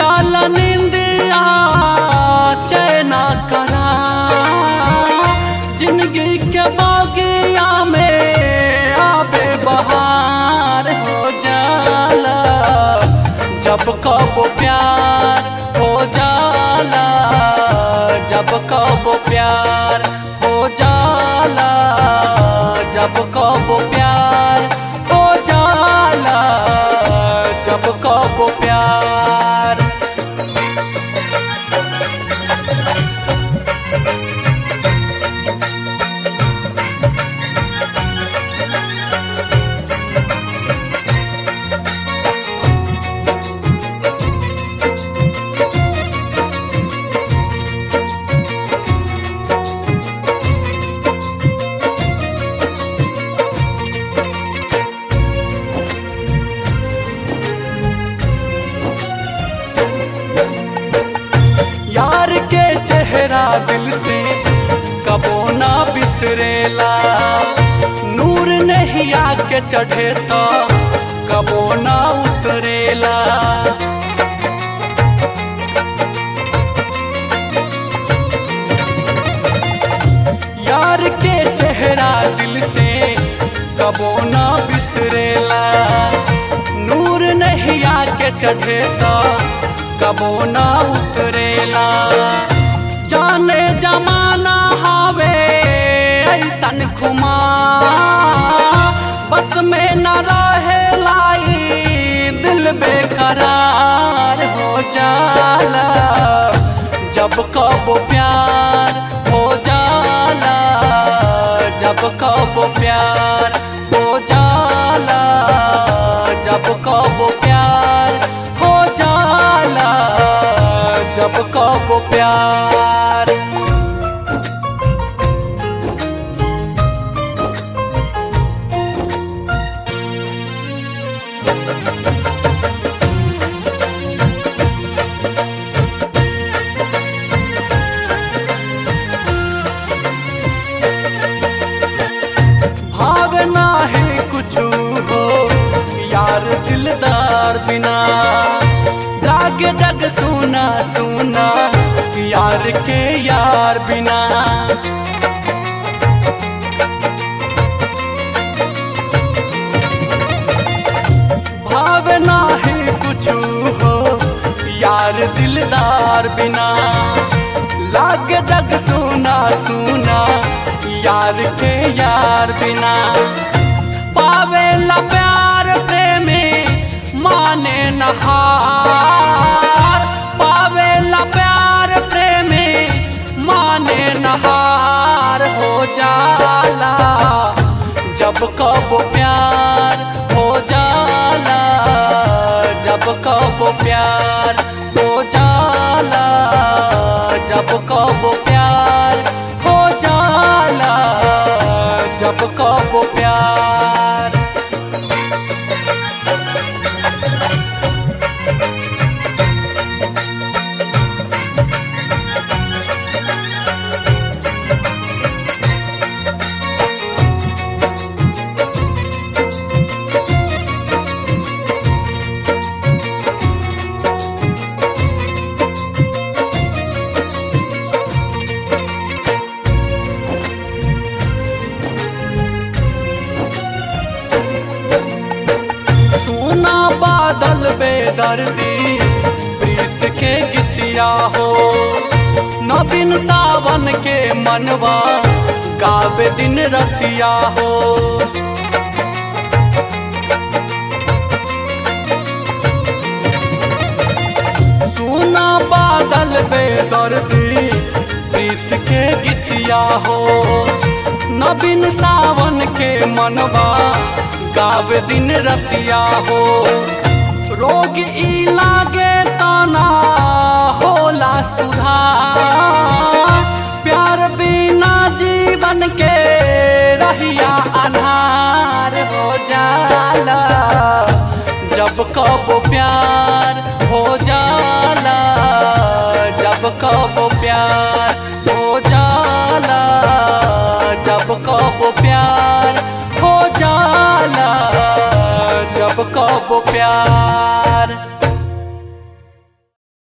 जाला निंदिया चैना करा जिंदगी के बागिया में आबे बहार हो जाला जब कब प्यार हो जाला जब कब प्यार हो जाला जब कब प्यार हो जाला जब कब प्यार यार के चेहरा दिल से कबो ना बिसरेला नूर नहीं आके चढ़े तो कबो ना उतरेला यार के चेहरा दिल से कबो ना बिसरेला नूर नहीं आके चढ़े तो कबो ना उतरेला जाने जमाना हावे ऐसन खुमा बस में न रहे लाई दिल बेकरार हो जाला जब कब प्यार हो जाला जब कब प्यार हो जाला जब कब प्यार हो जाला जब कब प्यार भावना है कुछ हो यार दिलदार बिना जागे जग सुना सुना यार के यार बिना भावना है कुछ हो यार दिलदार बिना लागे जग सुना सुना यार के यार बिना पावे ला प्यार प्रेमी माने नहार पावे ला प्यार प्रेमी माने नहार हो जाला जब कब प्यार हो जाला जब कब प्यार हो जाला जब कब प्यार हो जाला जब कब प्यार सोना बादल बेदर्दी प्रीत के गीतिया हो नवीन सावन के मनवा गावे दिन रतिया हो सोना बादल बेदर्दी प्रीत के गीतिया हो नवीन सावन के मनवा गावे दिन रतिया हो रोग ई लागे तना होला सुधार प्यार बिना जीवन के रहिया अनार हो जाला जब कब प्यार हो जाला जब कब प्यार हो जाला जब कब प्यार हो जाला जब कब प्यार